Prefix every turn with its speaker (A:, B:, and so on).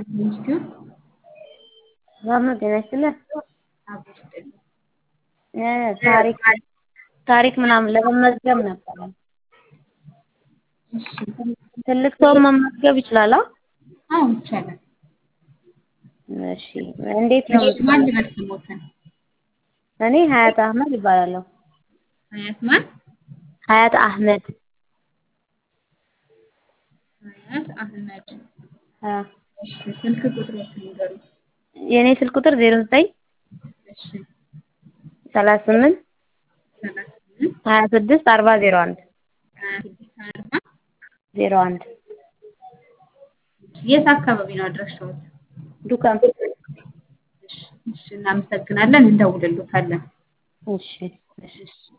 A: ኢንስቲትዩት
B: ሰላም ነው። ጤና ይስጥልን።
A: አብሮ ይስጥልኝ።
B: እ ታሪክ ታሪክ ምናምን ለመመዝገብ ነበረ።
A: እሺ
B: ትልቅ ሰው መመዝገብ ይችላል? አ?
A: አዎ ይቻላል።
B: እሺ እንዴት ነው?
A: እሺ ማን ልበል ስሞትን?
B: እኔ ሀያት አህመድ ይባላለሁ።
A: ሀያት ማን?
B: ሀያት አህመድ
A: ሀያት አህመድ።
B: አ
A: እሺ ስልክ ቁጥሮችን ንገሩኝ።
B: የኔ ስልክ ቁጥር 09
A: እሺ
B: 38
A: ሰላሳ ስምንት
B: 26 40 01
A: ሀያ ስድስት አርባ
B: 01
A: የት አካባቢ ነው አድራሻዎት?
B: ዱካም
A: እሺ እሺ እናመሰግናለን። እንደውልልዎታለን።
B: እሺ እሺ
A: እሺ